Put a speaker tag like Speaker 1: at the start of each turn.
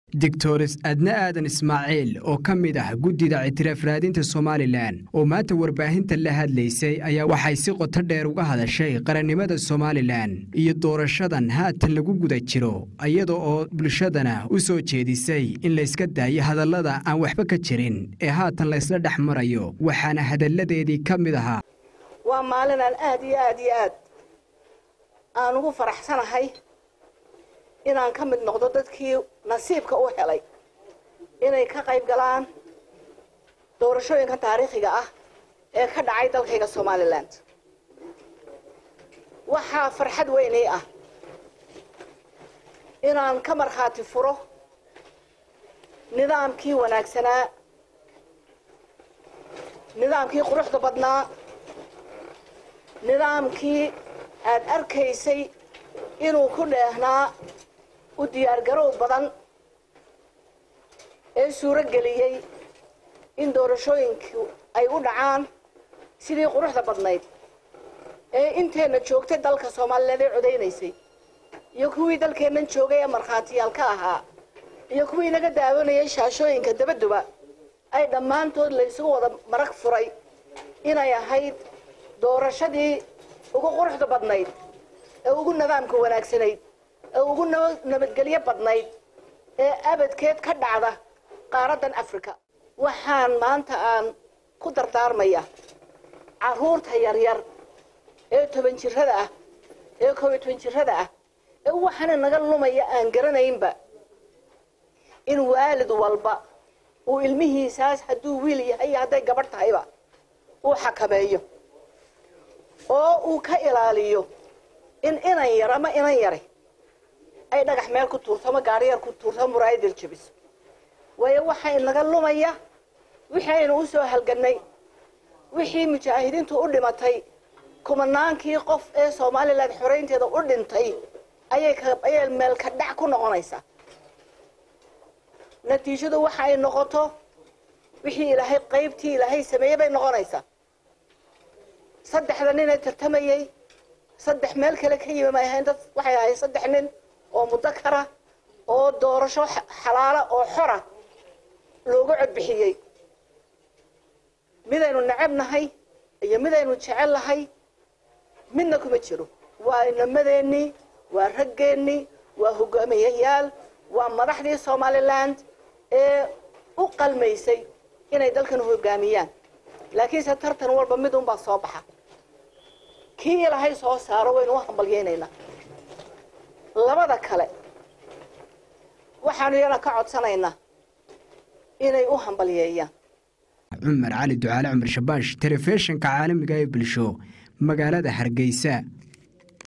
Speaker 1: doctores adne aadan ismaaciil oo ka mid ah guddida ictiraaf raadinta somalilan oo maanta warbaahinta la hadlaysay ayaa waxay si qoto dheer uga hadashay qarannimada somalilan iyo doorashadan haatan lagu guda jiro iyada oo bulshadana u soo jeedisay in layska daayo hadallada aan waxba ka jirin ee haatan laysla dhex marayo waxaana hadalladeedii ka mid ahaa
Speaker 2: waa maalin aan aad iyo aad iyo aad aan ugu faraxsanahay inaan ka mid noqdo dadkii nasiibka u helay inay ka qayb galaan doorashooyinka taariikhiga ah ee ka dhacay dalkayga somalilan waxaa farxad weynay ah inaan ka markhaati furo nidaamkii wanaagsanaa nidaamkii quruxda badnaa nidaamkii aad arkaysay inuu ku dheehnaa u diyaargarow badan ee suuro geliyey in doorashooyinku ay u dhacaan sidii quruxda badnayd ee inteenna joogtay dalka soomaaliyeed ee codaynaysay iyo kuwii dalkeennan joogay ee markhaatiyaal ka ahaa iyo kuwii naga daawanayay shaashooyinka dabaduba ay dhammaantood laysugu wada marag furay inay ahayd doorashadii ugu quruxda badnayd ee ugu nidaamka wanaagsanayd ee ugu nabadgelyo badnayd ee abadkeed ka dhacda qaaraddan africa waxaan maanta aan ku dardaarmaya carruurta yaryar ee toban jirrada ah ee koob iyo toban jirrada ah ee waxaana naga lumaya aan garanaynba in waalid walba uu ilmihiisaas hadduu wiil yahay iyo hadday gabadh tahayba uu xakameeyo oo uu ka ilaaliyo in inan yar ama inan yari ay dhagax meel ku tuurto ama gaariyar ku tuurto ama muraayadil jabiso waayo waxaa inaga lumaya wixii aynu u soo halgannay wixii mujaahidiintu u dhimatay kumanaankii qof ee somalilan xoraynteeda u dhintay ayay meel ka dhac ku noqonaysaa natiijadu waxa ay noqoto wixii ilaahay qaybtii ilaahay sameeyey bay noqonaysaa saddexda nin ee tartamayey saddex meel kale ka yimi may ahayn dad waxay ahayd saddex nin oo mudakara oo doorasho xalaala oo xora loogu codbixiyey midaynu necab nahay iyo midaynu jecel nahay midna kuma jiro waa inamadeenii waa raggeennii waa hogaamiyayaal waa madaxdii somaliland ee u qalmaysay inay dalkan hogaamiyaan laakiinse tartan walba mid unbaa soo baxa kii ilaahay soo saaro waynu u hambalyaynaynaa labada kale waxaanu yana ka codsanaynaa inay u hambalyeeyaan
Speaker 1: cumar cali ducaale cumar shabaash telefishinka caalamiga ee bulsho magaalada hargeysa